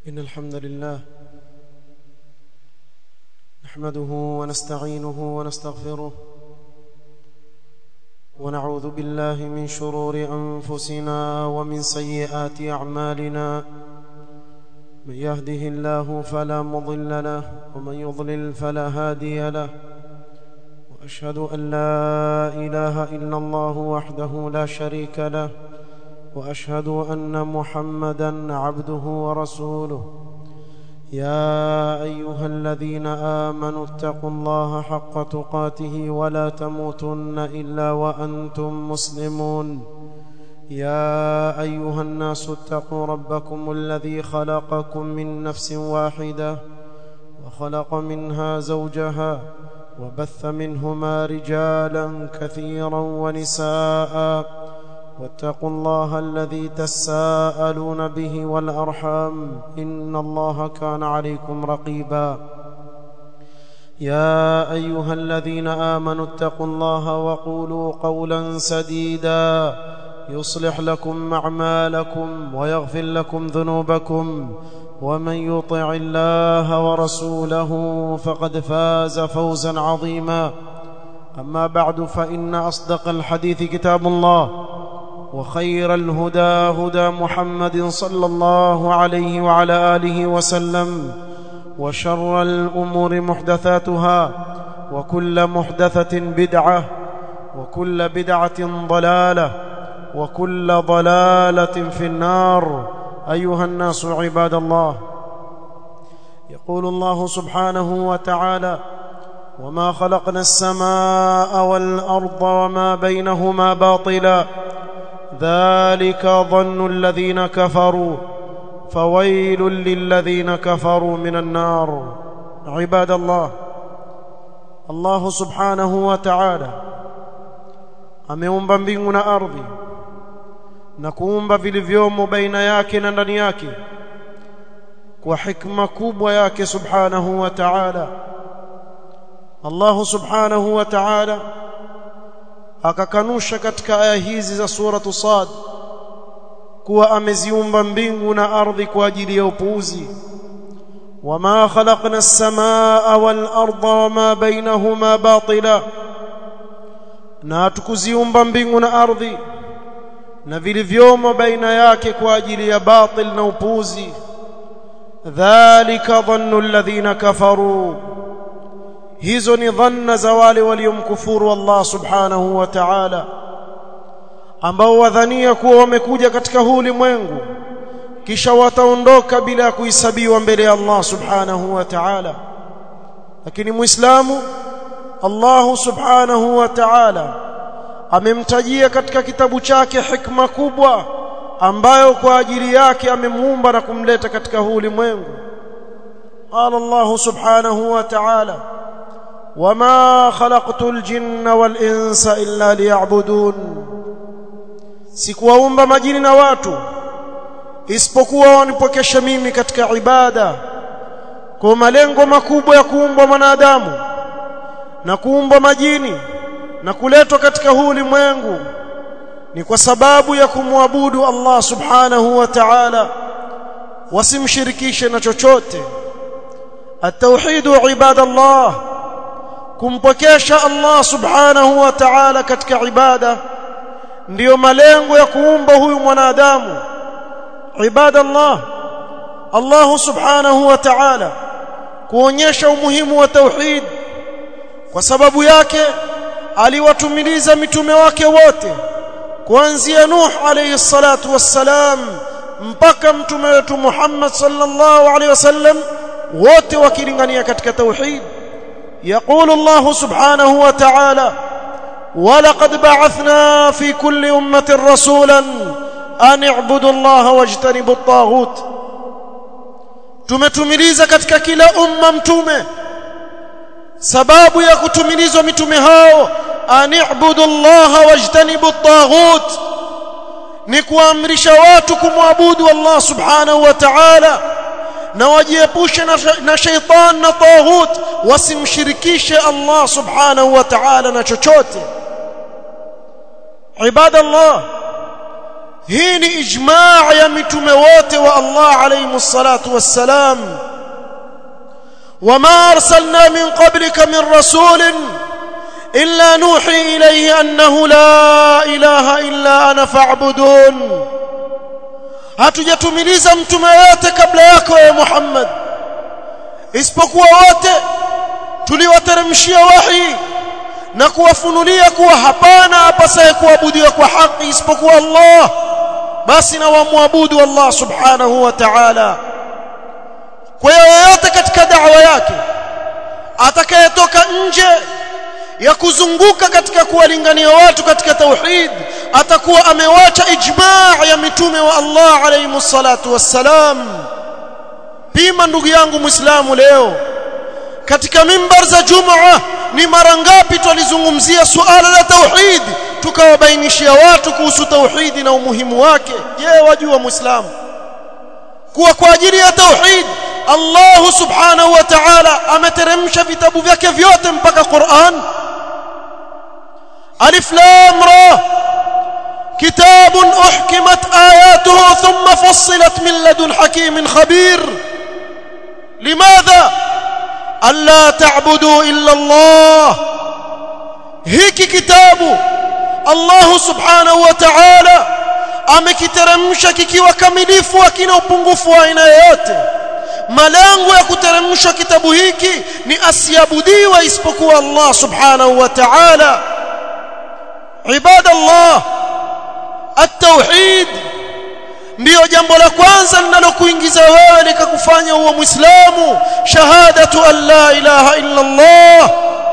إن الحمد لله نحمده ونستعينه ونستغفره ونعوذ بالله من شرور أنفسنا ومن سيئات أعمالنا من يهده الله فلا مضل له ومن يضلل فلا هادي له وأشهد أن لا إله إلا الله وحده لا شريك له واشهد ان محمدا عبده ورسوله يا ايها الذين امنوا اتقوا الله حق تقاته ولا تموتن الا وانتم مسلمون يا ايها الناس اتقوا ربكم الذي خلقكم من نفس واحده وخلق منها زوجها وبث منهما رجالا كثيرا ونساء واتقوا الله الذي تساءلون به والارحام ان الله كان عليكم رقيبا يا ايها الذين امنوا اتقوا الله وقولوا قولا سديدا يصلح لكم اعمالكم ويغفر لكم ذنوبكم ومن يطع الله ورسوله فقد فاز فوزا عظيما اما بعد فان اصدق الحديث كتاب الله وخير الهدى هدى محمد صلى الله عليه وعلى اله وسلم وشر الامور محدثاتها وكل محدثه بدعه وكل بدعه ضلاله وكل ضلاله في النار ايها الناس عباد الله يقول الله سبحانه وتعالى وما خلقنا السماء والارض وما بينهما باطلا ذلك ظن الذين كفروا فويل للذين كفروا من النار عباد الله الله سبحانه وتعالى ameumba mbingu na ardhi na kuumba vilivyomo baina yake na ndani yake kwa hikma kubwa yake subhanahu wa ta'ala Allah subhanahu wa ta'ala akakanusha katika aya hizi za suratu Sad kuwa ameziumba mbingu na ardhi kwa ajili ya upuuzi wama khalaqna as-samaa wal arda wama bainahuma batila na tukuziumba mbingu na ardhi na vilivyomo baina yake kwa ajili ya batil na upuuzi dhalika dhannu alladhina kafaru hizo ni dhanna za wale waliomkufuru Allah subhanahu wa ta'ala ambao wadhania kuwa wamekuja katika huu ulimwengu kisha wataondoka bila ya kuhesabiwa mbele ya Allah subhanahu wa ta'ala lakini muislamu Allah subhanahu wa ta'ala amemtajia katika kitabu chake hikma kubwa ambayo kwa ajili yake amemuumba na kumleta katika huu ulimwengu qala Allah subhanahu wa ta'ala وما خلقت الجن والانس الا ليعبدون sikuwaumba majini na watu isipokuwa wanipokesha mimi katika ibada kwa malengo makubwa ya kuumbwa mwanadamu na kuumbwa majini na kuletwa katika huu ulimwengu ni kwa sababu ya kumwabudu Allah subhanahu wa ta'ala wasimshirikishe na chochote at-tauhid ibadallah kumpokesha Allah subhanahu wa ta'ala katika ibada ndiyo malengo ya kuumba huyu mwanadamu ibada Allah Allah subhanahu wa ta'ala kuonyesha umuhimu wa tauhid kwa sababu yake aliwatumiliza mitume wake wote kuanzia Nuh alayhi salatu wassalam mpaka mtume wetu Muhammad sallallahu alayhi wasallam wote wakilingania katika tauhid يقول الله سبحانه وتعالى ولقد بعثنا في كل أمة رسولا أن اعبدوا الله واجتنبوا الطاغوت tumetumiliza katika kila umma mtume sababu ya kutumilizwa mitume hao ani'budu Allah wajtanibu at-taghut ni kuamrisha watu kumwabudu Allah subhanahu wa ta'ala na wajiepushe na shaitan na taghut wasimshirikishe Allah subhanahu wa ta'ala na chochote ibadallah hii ni ijmaa ya mitume wote wa Allah alayhi salatu wassalam وما أرسلنا من قبلك من رسول إلا نوحي إليه أنه لا إله إلا أنا فاعبدون hatujatumiliza mtume yote kabla yako ya Muhammad isipokuwa wote tuliwateremshia wahi na kuwafunulia kuwa hapana apasaye kuabudiwa kwa haki isipokuwa Allah basi na wamwabudu Allah subhanahu wa ta'ala kwa hiyo yoyote katika da'wa yake atakayetoka nje ya kuzunguka katika kuwalingania watu katika tauhid atakuwa amewacha ijmaa ya mitume wa Allah alayhi salatu wassalam pima ndugu yangu muislamu leo katika mimbar za jumaa ni mara ngapi tulizungumzia suala la tauhid tukawabainishia watu kuhusu tauhidi na umuhimu wake je wajua muislamu kuwa kwa ajili ya tauhid Allah subhanahu wa ta'ala ameteremsha vitabu vyake vyote mpaka Qur'an Alif Lam Ra كتاب أحكمت آياته ثم فصلت من لدن حكيم خبير لماذا ألا تعبدوا إلا الله هيك كتاب الله سبحانه وتعالى amekiteremsha kikiwa kamilifu akina upungufu wa aina yoyote malengo ya kuteremshwa kitabu hiki ni asiabudiwa isipokuwa Allah subhanahu wa ta'ala ibadallah at-tauhid ndiyo jambo la kwanza linalokuingiza wewe likakufanya uwe muislamu shahadatu an la ilaha illa Allah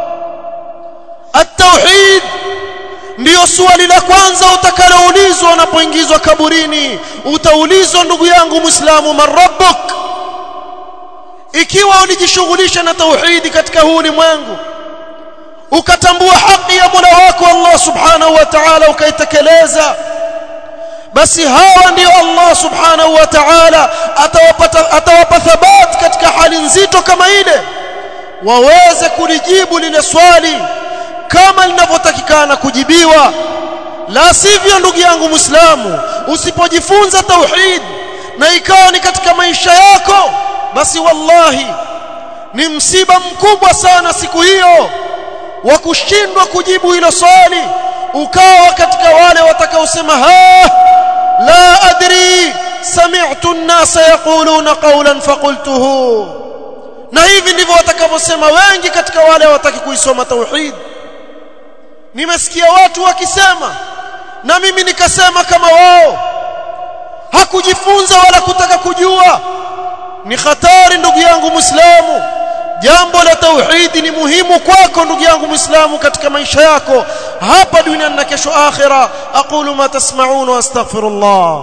at-tauhid ndiyo swali la kwanza utakaloulizwa unapoingizwa kaburini utaulizwa ndugu yangu muislamu man rabbuk ikiwa ulijishughulisha na tauhidi katika huu ulimwengu ukatambua haki ya Mola wako Allah subhanahu wa ta'ala ukaitekeleza basi hawa ndio Allah subhanahu wa ta'ala atawapata atawapa thabat katika hali nzito kama ile waweze kulijibu lile swali kama linavyotakikana kujibiwa la sivyo ndugu yangu muislamu usipojifunza tauhid na ikawa ni katika maisha yako basi wallahi ni msiba mkubwa sana siku hiyo wa kushindwa kujibu hilo swali ukawa katika wale watakaosema ha la adri sami'tu an-nasa yaquluna qawlan faqultuhu na hivi ndivyo watakavyosema wengi katika wale wataki kuisoma tauhid nimesikia watu wakisema na mimi nikasema kama wao hakujifunza wala kutaka kujua ni hatari ndugu yangu muislamu jambo la tauhidi ni muhimu kwako ndugu yangu muislamu katika maisha yako hapa duniani na kesho akhira aqulu ma tasma'un wa astaghfirullah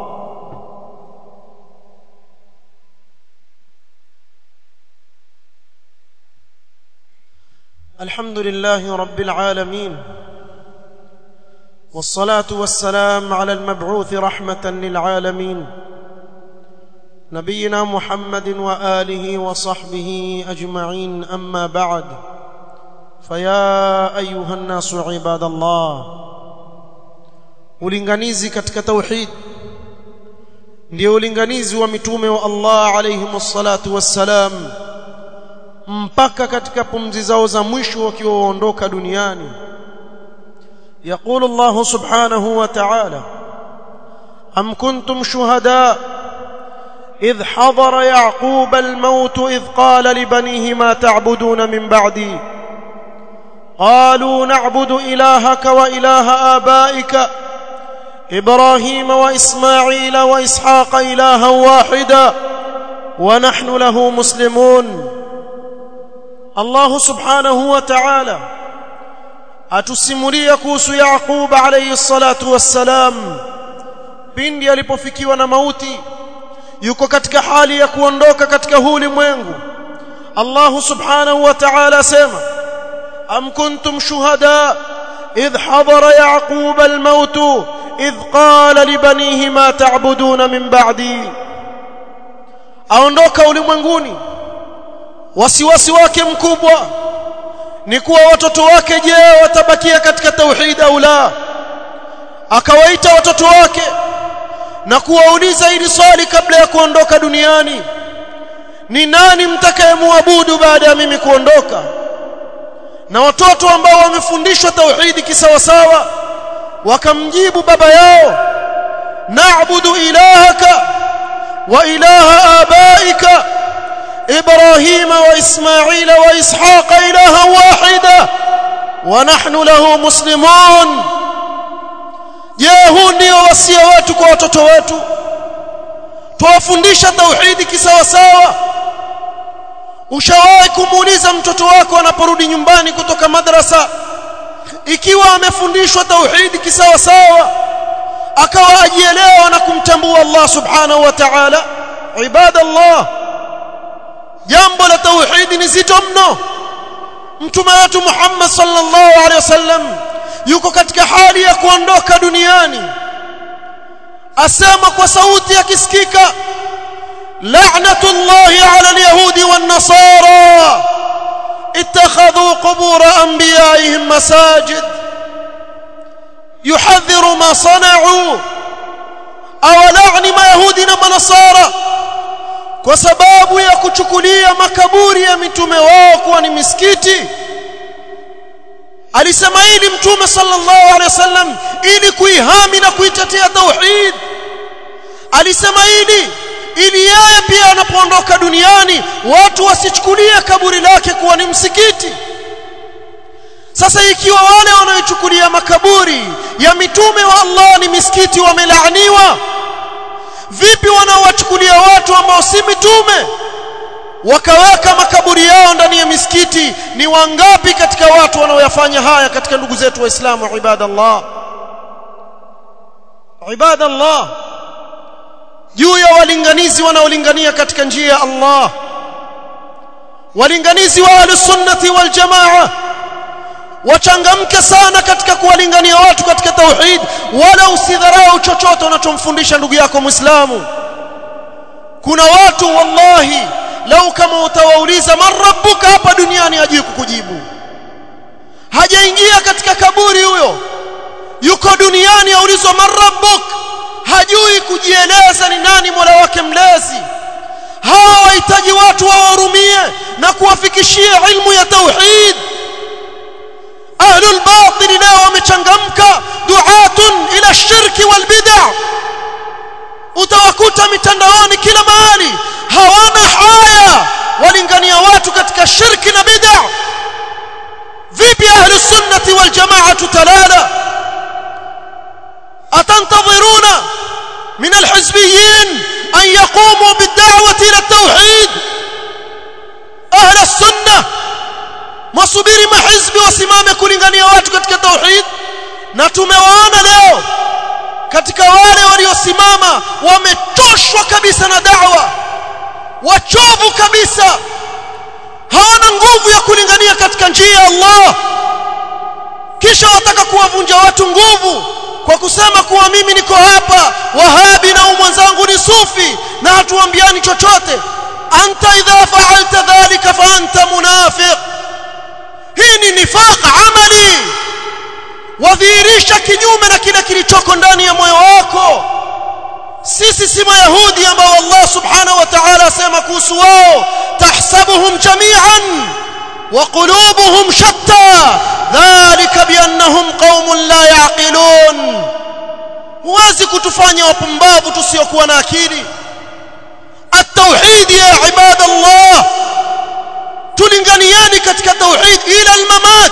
الحمد لله رب العالمين والصلاه والسلام على المبعوث رحمه للعالمين نبينا محمد واله وصحبه اجمعين اما بعد فيا ايها الناس عباد الله ulinganizi katika tauhid ndio ulinganizi wa mitume wa Allah alayhi wassalatu wassalam mpaka katika pumzi zao za mwisho wakiwa waondoka duniani يقول الله سبحانه وتعالى أم كنتم شهداء إذ حضر يعقوب الموت إذ قال لبنيه ما تعبدون من بعدي قالوا نعبد إلهك وإله آبائك إبراهيم وإسماعيل وإسحاق إلها واحدا ونحن له مسلمون الله سبحانه وتعالى atusimulia kuhusu Yaqub alayhi salatu wassalam pindi alipofikiwa na mauti yuko katika hali ya kuondoka katika huu ulimwengu Allah subhanahu wa ta'ala sema am kuntum shuhada idh hadara yaqub al-maut idh qala li banihi ma ta'buduna min ba'di aondoka ulimwenguni wasiwasi wake mkubwa ni kuwa watoto wake je watabakia katika tauhid au la akawaita watoto wake na kuwauliza ili swali kabla ya kuondoka duniani ni nani mtakayemwabudu baada ya mimi kuondoka na watoto ambao wamefundishwa tauhidi kisawasawa wakamjibu baba yao na'budu ilahaka wa ilaha abaika إبراهيم وإسماعيل وإسحاق إلها واحدا ونحن له مسلمون je huu ndio wasia wetu kwa watoto wetu tuwafundisha tauhidi kisawasawa ushawahi kumuuliza mtoto wako anaporudi nyumbani kutoka madrasa ikiwa amefundishwa tauhidi kisawasawa akawa ajielewa na kumtambua Allah subhanahu wa ta'ala ibadallah jambo la tauhidi ni zito mno mtume wetu Muhammad sallallahu alaihi wasallam yuko katika hali ya kuondoka duniani asema kwa sauti yakisikika la'natullahi 'ala al-yahudi wan-nasara ittakhadhu qubur anbiya'ihim masajid yuhadhiru ma sana'u aw la'ni ma yahudi na manasara kwa sababu ya kuchukulia makaburi ya mitume wao kuwa ni misikiti alisema hili mtume sallallahu alaihi wasallam ili kuihami na kuitetea tauhid alisema hili ili yeye pia anapoondoka duniani watu wasichukulie kaburi lake kuwa ni msikiti sasa ikiwa wale wanaochukulia makaburi ya mitume wa Allah ni misikiti wamelaaniwa vipi wanaowachukulia watu ambao si mitume wakaweka makaburi yao ndani ya misikiti ni wangapi katika watu wanaoyafanya haya katika ndugu zetu waislamu ibadallah ibadallah juu ya walinganizi wanaolingania katika njia ya Allah walinganizi wa ahlusunnati wal jamaa wachangamke sana katika kuwalingania watu katika tauhid wala usidharau chochote unachomfundisha ndugu yako muislamu kuna watu wallahi lau kama utawauliza man rabbuka hapa duniani hajui kukujibu hajaingia katika kaburi huyo yuko duniani aulizwa man rabbuk hajui kujieleza ni nani mola wake mlezi hawa wahitaji watu wawahurumie na kuwafikishia ilmu ya tauhid ahlul batil leo wamechangamka duatun ila shirki wal bid'a utawakuta mitandaoni kila mahali hawana haya walingania watu katika shirki na bid'a vipi ahli sunnati wal jamaa talala atantadhiruna min alhizbiyyin an yaqumu bid-da'wati ila at-tauhid ahli sunnah mwasubiri mahizbi wasimame kulingania watu katika tauhid na tumewaona leo katika wale waliosimama wamechoshwa kabisa na da'wa wachovu kabisa hawana nguvu ya kulingania katika njia ya Allah kisha wataka kuwavunja watu nguvu kwa kusema kuwa mimi niko hapa wahabi na mwenzangu ni sufi na hatuambiani chochote anta idha fa'alta dhalika fa anta munafiq hii ni nifaq amali wadhihirisha kinyume na kile kilichoko ndani ya moyo wako sisi si mayahudi ambao Allah subhanahu wa ta'ala asema kuhusu wao tahsabuhum jami'an wa qulubuhum shatta dhalika biannahum qaumun la yaqilun huwezi kutufanya wapumbavu tusiokuwa na akili التوحيد يا عباد الله تلنغنياني كتك توحيد إلى الممات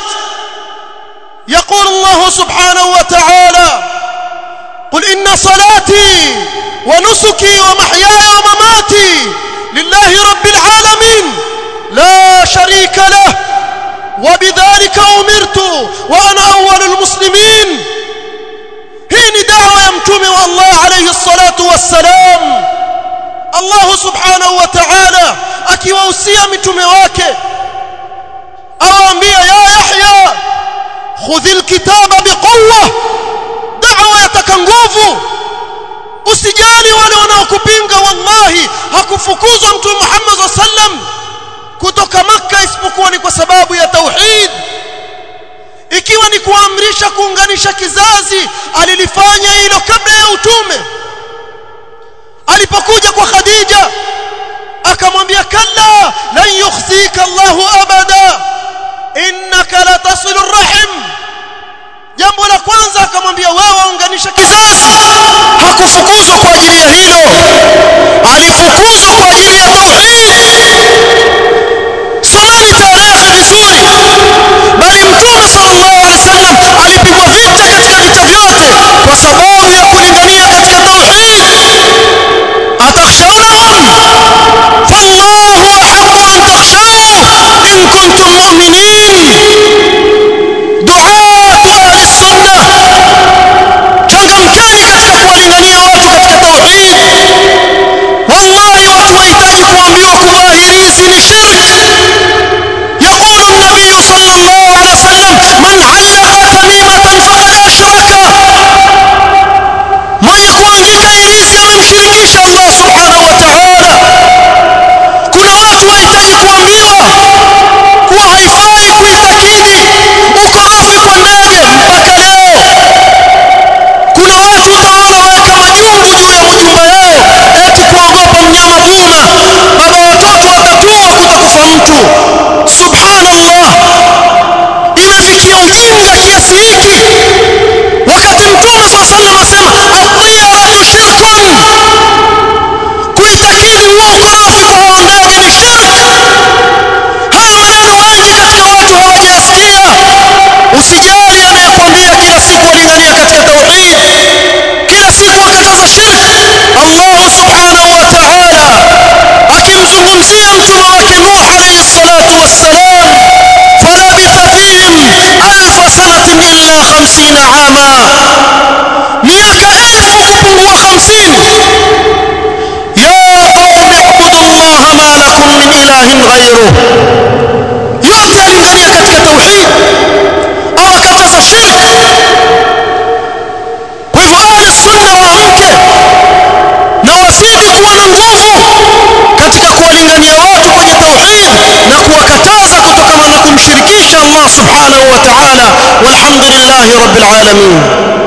يقول الله سبحانه وتعالى قل إن صلاتي ونسكي ومحياي ومماتي لله رب العالمين لا شريك له وبذلك أمرت وأنا أول المسلمين هين دعوة يمتم والله عليه الصلاة والسلام الله سبحانه وتعالى akiwahusia mitume wake awaambia ya yahya khudhil kitaba biquwwa da'wa yataka nguvu usijali wale wanaokupinga wallahi hakufukuzwa mtume Muhammad sallam kutoka maka isipokuwa ni kwa sababu ya tauhid ikiwa ni kuamrisha kuunganisha kizazi alilifanya hilo kabla ya utume alipokuja kwa Khadija akamwambia kalla lan yukhzika Allahu abada innaka la tasilu rahim jambo la kwanza akamwambia wewe unganisha kizazi hakufukuzwa kwa ajili ya hilo alifukuzwa kwa ajili ya tauhid someni tarehe vizuri bali mtume sallallahu alaihi wasallam alipigwa vita katika vita vyote kwa sababu ya kulingania katika tauhid atakhshawnahum fallahu ahaqqu an takhshawhu in kuntum mu'minin du'atu ahli sunnah changamkeni katika kuwalingania watu katika tauhid wallahi watu wahitaji kuambiwa kudhahirizi ni shirk يقول النبي صلى الله عليه وسلم من علق تميمة فقد أشرك mwenye kuangika irizi amemshirikisha Allah subhanahu wa ta'ala kuna watu wahitaji kuambiwa kuwa haifai kuitakidi ukorofi kwa ndege mpaka leo kuna watu utaona waweka majungu juu ya majumba yao eti kuogopa mnyama duma baba watoto watatua kutakufa mtu subhanallah imefikia ujinga kiasi hiki wakati mtume saa sallam asema atiyaratu shirkun kuitakidi huo ukorofi kwa hao ndege ni shirk haya maneno wengi katika watu hawajayasikia usijali anayekwambia kila siku walingania katika tauhid kila siku wakataza shirk Allah subhanahu wa ta'ala akimzungumzia mtume wake Nuh alayhi salatu wassalam falabitha fihim alf sanatin illa 50 ama miaka elfu kupungua 50 ya qaumi ibudu Allah ma lakum min ilahin ghayruh yote alingania katika tauhid awakataza shirk kwa hivyo ahli sunna waamke na wazidi kuwa na nguvu katika kuwalingania watu kwenye tauhid na kuwakataza kutokana na kumshirikisha Allah subhanahu wa ta'ala walhamdulillahi rabbil alamin